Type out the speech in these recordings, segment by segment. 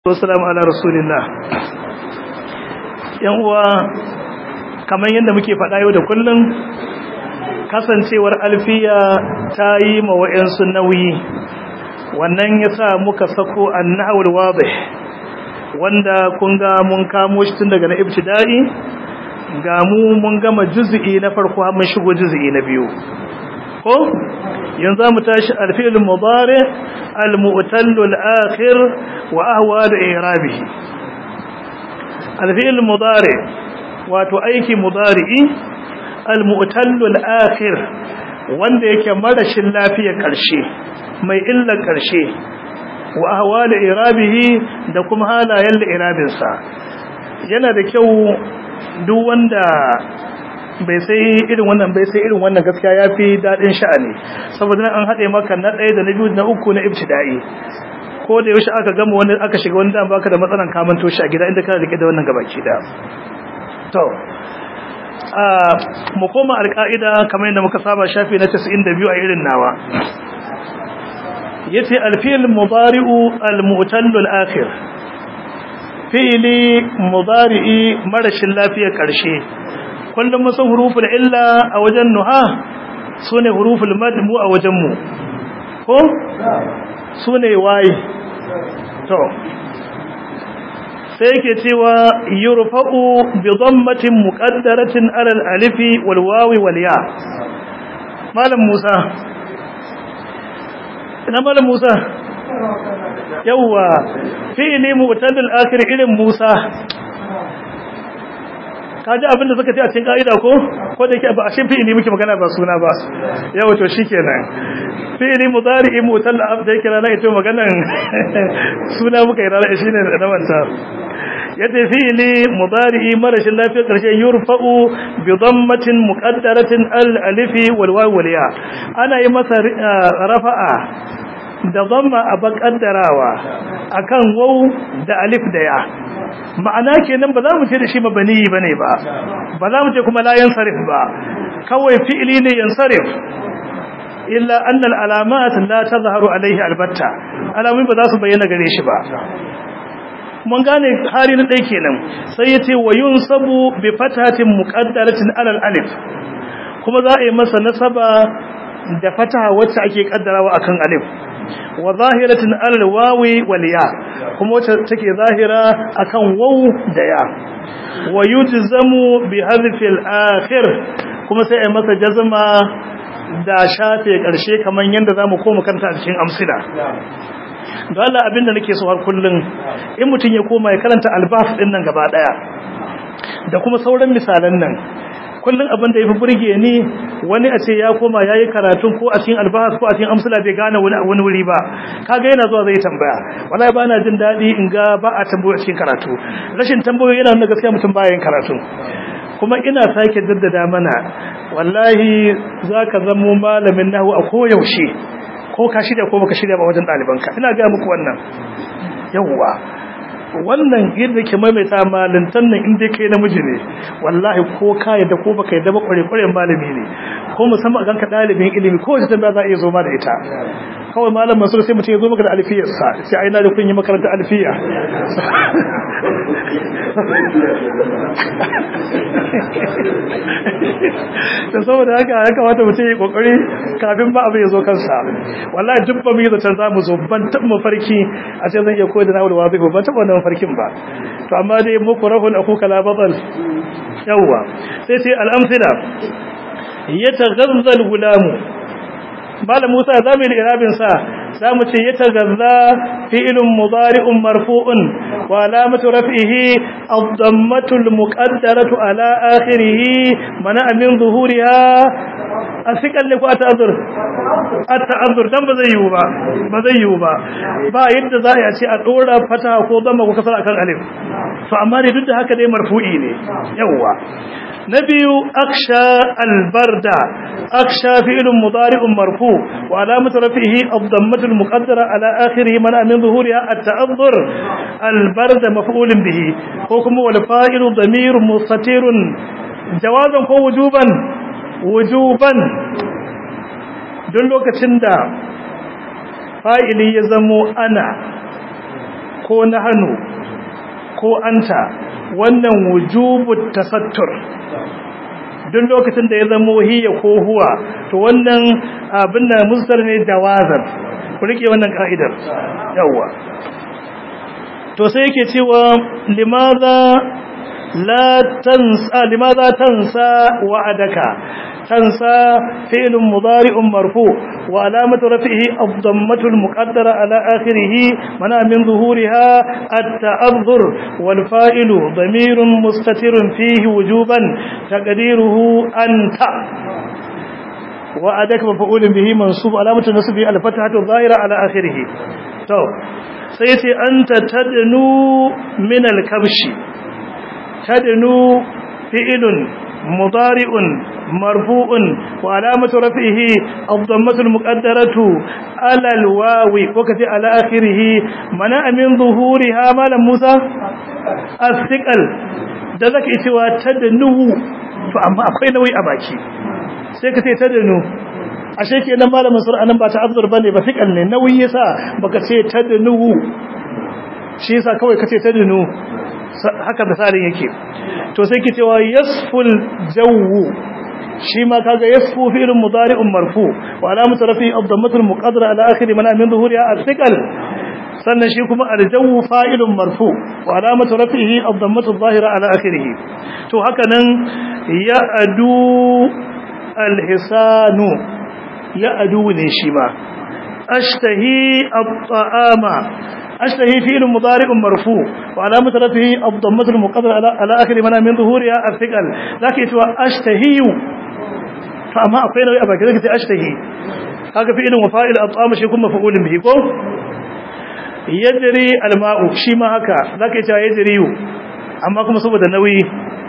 wassalamu ala rasulillah yan uwa kamar yadda muke faɗa yau da kullum kasancewar alfiya ta yi ma wa'yansu nauyi wannan ya sa muka sako annawar wadih wanda kun ga mun kamo shi tun daga na ibtida'i ga mu mun gama juz'i na farko har mun shigo juz'i na biyu ko yanzu mu tashi alfi'il mudari al-mu'tallu al-akhir wa ahwal i'rabihi alfi'il mudari wato aiki mudari'i al-mu'tallu al-akhir wanda yake marashin lafiyar karshe mai illar karshe wa ahwal i'rabihi da kuma halayen i'rabin sa yana da kyau duk wanda bai sai irin wannan bai sai irin wannan gaskiya yafi dadin sha'ani saboda nan an hade maka na ɗaya da na biyu da na uku na ibtida'i ko da yaushe aka gama wani aka shiga wani dan baka da matsalan kamanto shi a gida inda kana rike da wannan gabaki da to a mu koma alƙa'ida kamar yadda muka saba shafi na 92 a irin nawa yace alfi'l mudari'u al-mu'tallu al-akhir fi'li mudari'i marashin lafiyar karshe kullum musan huruful illa a wajen nuha sune huruful mad mu a wajen mu ko sune waye to sai yake cewa yurfa'u bi dhammatin muqaddaratin ala al-alifi wal wawi wal ya malam Musa ina malam Musa yawa fi'li mu'tadil akhir irin Musa kaji abinda suka ce a cikin ka'ida ko ko da yake ba a shin fi'ili muke magana ba suna ba yau to shikenan fi'ili mudari'i mutal da yake rana ita maganan suna muka yi rana shine da manta yace fi'ili mudari'i marashin lafiyar karshe yurfa'u bi dhammatin muqaddaratin al alifi wal waw wal ya ana yi masa rafa'a da dhamma a bakaddarawa akan waw da alif da ya ma'ana kenan ba za mu ce da shi mabani bane ba ba za mu ce kuma la yansarif ba kawai fi'ili ne yansarif illa anna al-alamat la tazharu alayhi albatta alamun ba za su bayyana gare shi ba mun gane hali na dai kenan sai yace wa yunsabu bi fatatin muqaddaratin ala alif kuma za a yi masa nasaba da fataha wacce ake kaddarawa akan alif wa zahiratin alal wawi wal ya kuma wacce take zahira akan waw da ya wa yujzamu bi hadfi al akhir kuma sai ai masa jazma da shafe karshe kaman yanda zamu koma kanta a cikin amsila don Allah abinda nake so har kullun in mutun ya koma ya karanta albas din nan gaba daya da kuma sauran misalan nan kullum abin da ya fi burge ni wani a ce ya koma ya yi karatun ko a cikin albahas ko a cikin amsula bai gane wani wuri ba kaga yana zuwa zai tambaya wallahi ba na jin daɗi in ga ba a tambayo a cikin karatu rashin tambayo yana nuna gaskiya mutum baya yin karatu kuma ina sake jaddada mana wallahi za ka zamo malamin nahu a koyaushe ko ka shirya ko baka shirya ba wajen ɗalibanka ina gaya muku wannan yawwa wannan yadda ke maimaita malintan nan inda kai namiji ne wallahi ko ka yadda ko baka yadda ba kware-kwaren malami ne ko musamman ganka dalibin ilimi ko wace tambaya za a iya zo ma da ita kawai malam mansur sai mutum ya zo maka da alfiyarsa sai ai na da kun yi makaranta alfiya da saboda haka ya kamata mutum ya kokari kafin ba abu ya zo kansa wallahi duk ba mu yi zaton za mu zo ban taɓa mafarki a ce zan iya koyar da na wulwa zai ban taɓa wannan mafarkin ba to amma dai muku rahun akuka la batal yawwa sai sai al'amsila yataghazzal gulamu malam Musa zamu yi irabin sa zamu ce yatagazza fi'lun mudari'un marfu'un wa alamatu raf'ihi ad-dammatu al-muqaddaratu ala akhirih mana min zuhuriha asikan ne ko ata'azzur ata'azzur dan ba zai yiwu ba ba zai yiwu ba ba yadda za a ce a dora fata ko damma ko kasar akan alif to amma dai duk da haka dai marfu'i ne yawa na biyu aksha albarda aksha fi'lun mudari'un marfu wa alamatu rafihi ad-dammatu al-muqaddara ala akhirih man min zuhuriha at-ta'azzur albarda maf'ulun bihi ko kuma wal fa'ilu damirun mustatirun jawazan ko wujuban wujuban don lokacin da fa'ili ya zamo ana ko nahnu ko anta wannan wujubut tasattur duk lokacin da ya zama hiya ko huwa to wannan abin da musdar ne jawazan ku rike wannan ka'idar yawa to sai yake cewa limadha la tansa limadha tansa wa'adaka تنسى فعل مضارع مرفوع وعلامة رفعه الضمة المقدرة على آخره منع من ظهورها التأذر والفائل ضمير مستتر فيه وجوبا تقديره أنت وعدك مفعول به منصوب علامة نصبه الفتحة الظاهرة على آخره تو سيتي أنت تدنو من الكبش تدنو فعل مضارع مرفوع وعلامة رفعه الضمة المقدرة على الواو وكتي على آخره منع من ظهورها مالا موسى الثقل da zaka yi cewa tadanu to amma akwai nauyi a baki sai ka ce tadanu ashe kenan malamin sur anan ba ta'azzur bane ba fikal ne nauyi yasa baka ce tadanu shi yasa kawai ka ce tadanu haka misalin yake to sai ki cewa yasful jawu shi ma kaga yasfu fi'lun mudari'un marfu wa alamatu rafi ad-dammatu al-muqaddara ala akhir man min zuhuriha al-thiqal sannan shi kuma al-jawu fa'ilun marfu wa alamatu rafihi ad-dammatu adh-dhahira ala akhirih to haka nan ya'du al-hisanu ya'du ne shi ma ashtahi at-ta'ama أشتهي فعل مضارع مرفوع وعلامة رفعه الضمة المقدرة على آخر من من ظهورها الثقل لكن يتوى أشتهي فأما أقين أبا كذلك أشتهي هذا فعل وفائل أطعام شيكون مفعول به كو يجري الماء شيما هكا لكن يتوى يجري أما كما سبب النوي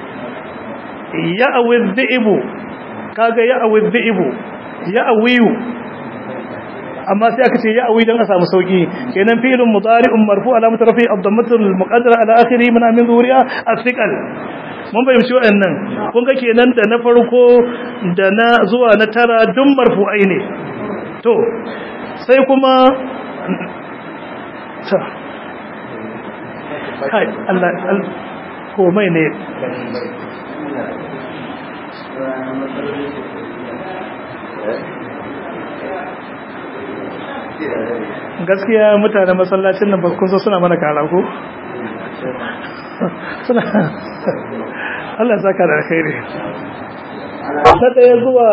يأوي الذئب كاغا يأوي الذئب يأوي amma sai aka ce ya awi dan a samu sauki kenan fi'lun mudari'un marfu alamatu rafi ad-dammatu al-muqaddara ala akhirih min amin zuhuriya as-siqal mun bayyana waɗannan kun ga kenan da na farko da na zuwa na tara dun marfu'ai ne to sai kuma ta kai Allah komai ne gaskiya mutane masallacin nan kun so suna mana kara ko suna Allah saka da alkhairi ta daya zuwa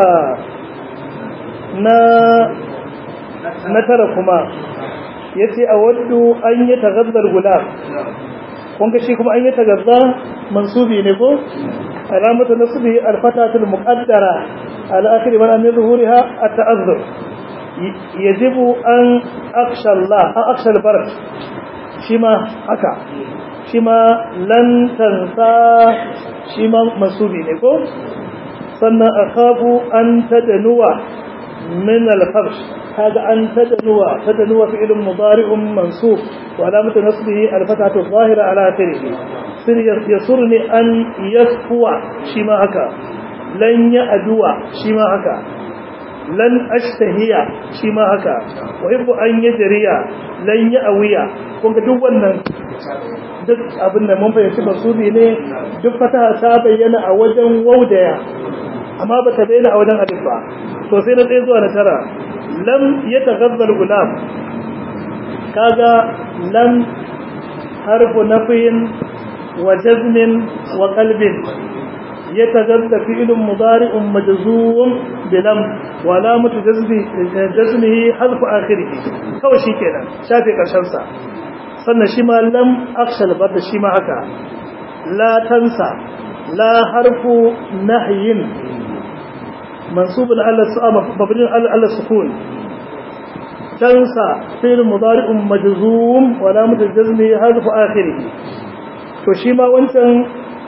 na na tara kuma yace a waddu an yi tagazzar gulam kun ga shi kuma an yi tagazza mansubi ne ko alamatu nasbi alfatatul muqaddara ala akhir man min zuhuriha at-ta'azzur يجب أن أخشى الله أن أخشى البرد شما هكا شما لن تنسى شما مسؤولي نكو سنة أخاف أن تدنو من الفرش هذا أن تدنو تدنو فعل مضارع منصوب وعلامة نصبه الفتحة الظاهرة على آخره يسرني أن يسفو شما هكا لن يأدو شما هكا lan ashtahiya shi ma haka wa hibbu an yajriya lan ya'wiya kun ga duk wannan duk abin da mun fahimci basuri ne duk fataha ta bayyana a wajen waudaya amma ba ta bayyana a wajen alif ba to sai na tsaye zuwa na tara lam yataghazzal gulam kaga lam harfu nafin wa jazmin wa qalbin يتجد فعل مضارع مجزوم بلم وعلامة جزمه حذف آخره kawai shi kenan shafe ƙarshensa sannan shi ma lam akshal barda shi ma haka la tansa la harfu nahyin mansubun ala su'ama mabnin ala sukun tansa fi'l mudari'un majzum wa alamatu jazmihi hadfu akhirih to shi ma wancan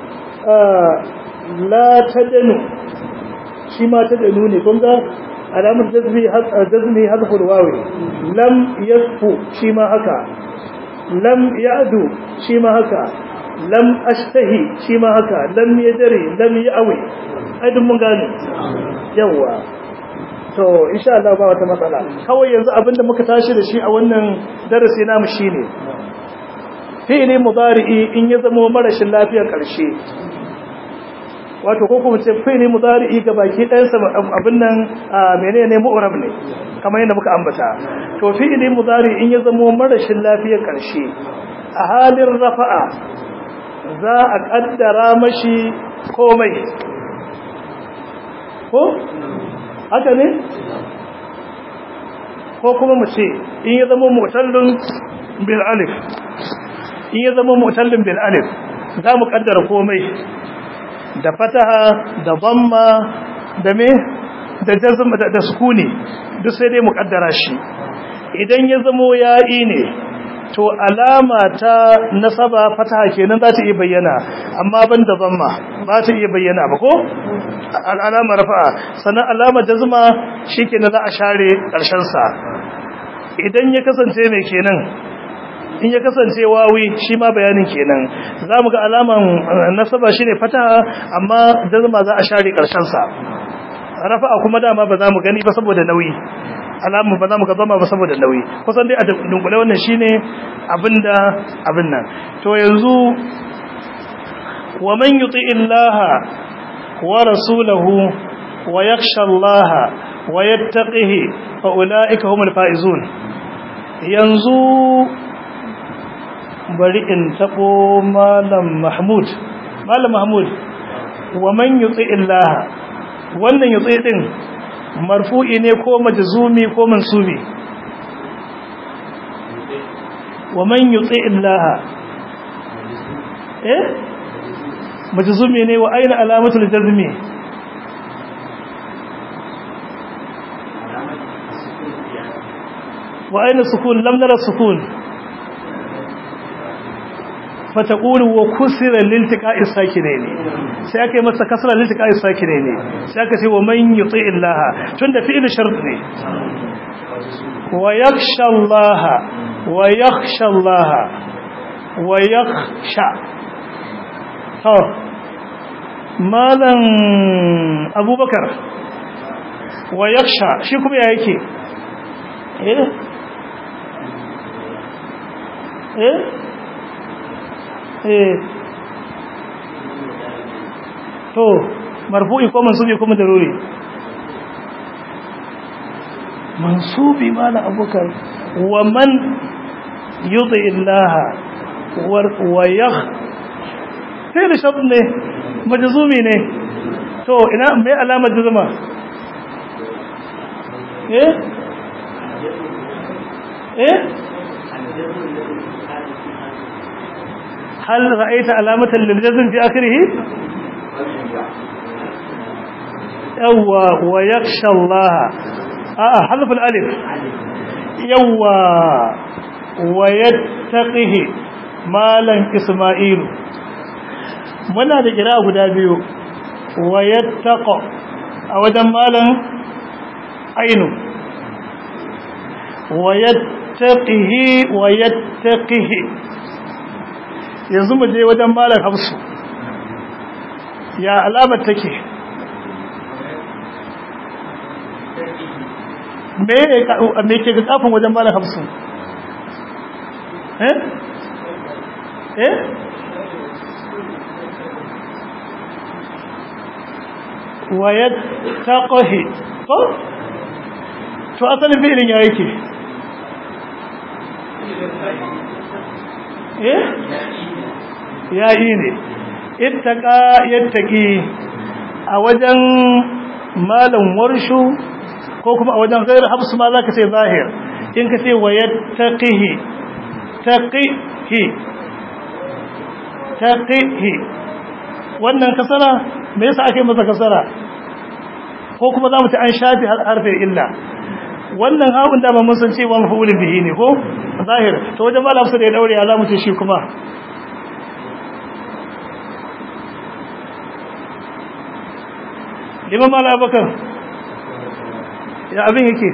la tadanu shi ma tadanu ne kun ga alamar jazmi jazmi hadful wawi lam yasfu shi ma haka lam ya'du shi ma haka lam ashtahi shi ma haka lam yajri lam ya'wi aidin mun gane yawa to insha Allah ba wata matsala kawai yanzu abinda muka tashi da shi a wannan darasi namu shine fi'ili mudari'i in ya zama marashin lafiyar karshe wato ko kuma ce fi'ili mudari'i ga baki ɗayansa abin nan menene mu'rab ne kamar yadda muka ambata to fi'ili mudari'i in ya zama marashin lafiyar karshe a halin rafa'a za a kaddara mashi komai ko haka ne ko kuma mu ce in ya zama mu'tallun bil alif in ya zama mu'tallun bil alif za mu kaddara komai da fataha da dhamma da me da jazm da, da sukuni duk sai dai mu kaddara shi idan ya zama ya'i ne to alama ta nasaba fataha kenan za ta iya bayyana amma ban da dhamma ba ta iya bayyana ba ko alama rafa'a sannan alama jazma shikenan za a share karshen sa idan ya kasance mai kenan in ya kasance wawi shi ma bayanin kenan zamu ga alaman nasaba shine fataha amma jazma za a share karshen sa rafa'a kuma dama ba za mu gani ba saboda nauyi alamu ba za mu ga zama ba saboda nauyi kusan dai a dunkule wannan shine abinda abin nan to yanzu wa man yuti illaha wa rasulahu wa yakhsha allaha wa yattaqihi fa ulaika humul faizun yanzu bari in tabo malam mahmud malam mahmud wa man yuti illaha wannan yuti din marfu'i ne ko majzumi ko mansubi wa man yuti illaha eh majzumi ne wa aina alamatul jazmi wa aina sukun lam nara sukun فتقول وكسر لالتقاء الساكنين sai aka yi masa kasra liltiqa'i sakinaini sai aka ce wa man yuti illaha tunda fi'il shart ne wa yakhsha Allah wa yakhsha Allah wa yakhsha to malam abubakar wa yakhsha shi kuma ya yake eh eh eh to marfu'i ko mansubi ko madaruri mansubi mala abukar wa man yuti illaha wa yakh sai da shart ne majzumi ne to ina mai alamar jazma eh eh هل رأيت علامة للجزم في آخره يوى ويخشى الله آه حذف الألف يوى ويتقه مالا إسماعيل muna da kira guda biyu wayattaqa a wajen malan ainu wayattaqihi wayattaqihi yanzu mu je wajen malam hafsu ya alamar take me ke ga kafin wajen malam hafsu eh eh wayat taqahi ko to asalin fi'ilin ya yake eh yayi ne ittaqa yattaqi a wajen malam warshu ko kuma a wajen gairu hafsu ma zaka ce zahir in ka ce wayattaqihi taqihi taqihi wannan kasara me yasa ake masa kasara ko kuma zamu ci an shafi harfin illa wannan hawun da mun san cewa mafulin bihi ne ko zahir to wajen malam su da ya daure ya zamu ce shi kuma liman mala abakar ya abin yake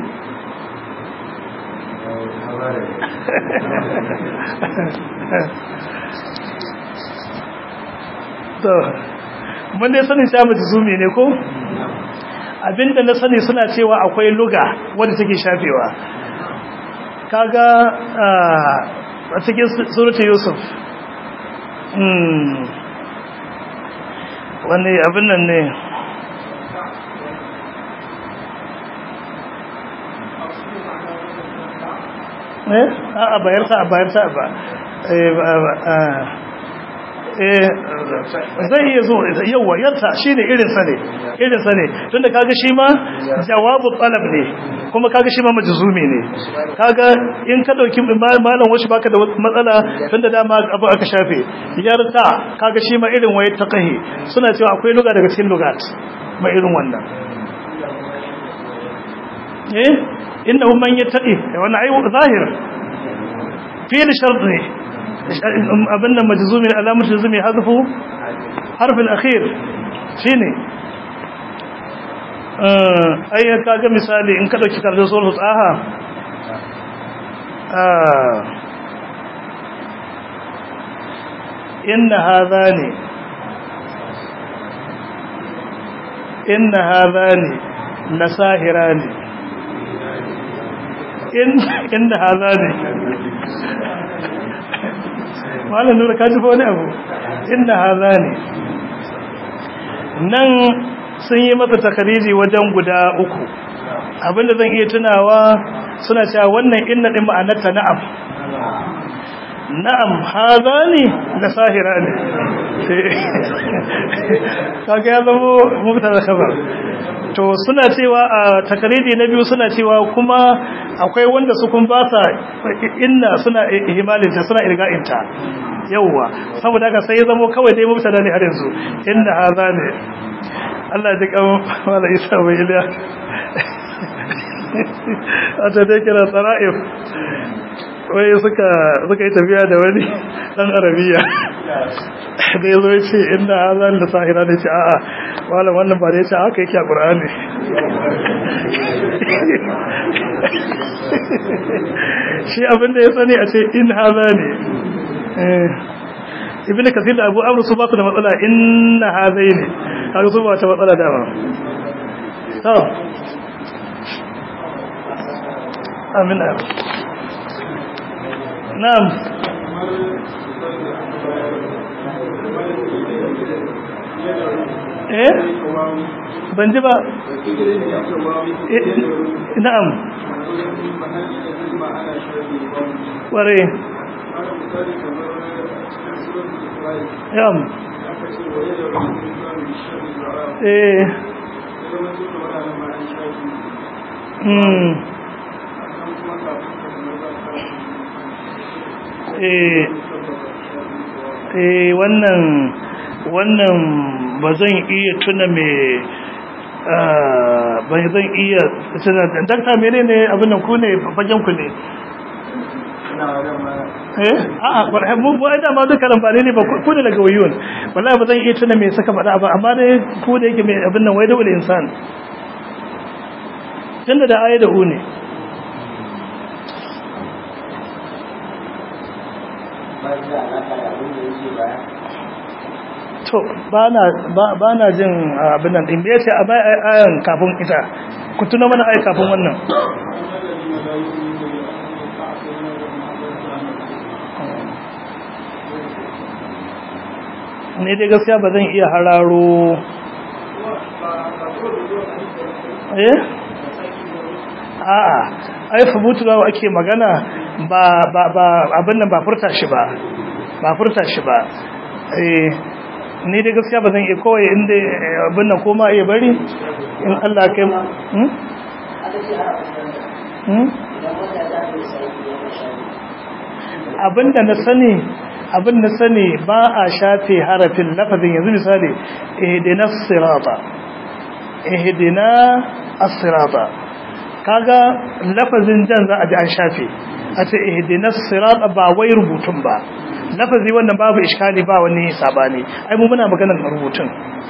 to mun dai sanin sha mutu zumi ne ko abinda na sani suna cewa akwai luga wadda take shafewa kaga a cikin suratul yusuf wani abin nan ne eh a bayar ta bayar ta ba zai iya zo yawa yarta shine irin sa ne irin sa ne tunda kaga shi ma jawabu talab ne kuma kaga shi ma majzumi ne kaga in ka dauki malam washi baka da matsala tunda dama abu aka shafe yarta kaga shi ma irin waye taqahi suna cewa akwai luga daga cikin lugat ma irin wannan eh innahu man yattaqi wannan ai zahir fi'l shart ne abin da majzumin alamar jazumi hazfu harfin akhir shine ai kaga misali in ka dauki karatun suratul taha inna hadhani inna hadhani lasahirani in inna hadhani malam nura ka jifa wani abu inda haza ne nan sun yi masa takariri wajen guda uku abinda zan iya tunawa suna cewa wannan inna din ma'anarta na'am na'am haza ne da sahira ne kaga ya zama mubtada khabar to suna cewa a takaridi na biyu suna cewa kuma akwai wanda su kun ba sa inna suna ihmalinta suna irga'inta yawwa saboda haka sai ya zama kawai dai mubtada ne har yanzu inna hadha ne Allah ya kan wala isa bai iliya ata dai kira sara'if wai suka suka yi tafiya da wani dan arabiya da yazo ya ce inna hadha da sahira ne ce a'a wala wannan ba da ya ce haka yake a qur'ani shi abinda ya sani a ce in haza ne ibn kasir da abu amru su ba su da matsala inna hazai ne haka su ba ta matsala dama to amin na'am eh ban ji ba na'am ware yam eh hmm eh eh wannan wannan ba zan iya tuna me ba zan iya tuna dakta menene abin nan ku ne fagen ku ne eh a'a mu mu da ma duka lambane ne ba ku ne daga wayun wallahi ba zan iya tuna me saka faɗa ba amma dai ku da yake mai abin nan wai da wani insan tunda da ayi da hu ne to ba na jin abin nan ɗin da ya ce a bai ayan kafin ita ku tuna mana ayi kafin wannan ne dai gaskiya ba zan iya hararo eh a'a ai fubutu da ake magana ba ba ba abin nan ba furta shi ba ba furta shi ba eh ni dai gaskiya ba zan iya kowai inda abin nan koma iya bari in Allah kai hmm hmm abinda na sani abin na sani ba a shafe harafin lafazin yanzu misali ihdina sirata ihdina as-sirata kaga lafazin jan za a ji an shafe a ce ihdina sirata ba wai rubutun ba lafazi wannan babu iskali ba wani sabani ai mu muna maganar rubutun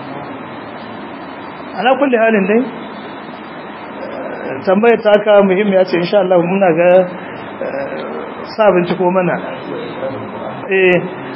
ala kulli halin dai tambayar ta ka muhimmiya ce insha Allah muna ga sa binciko mana eh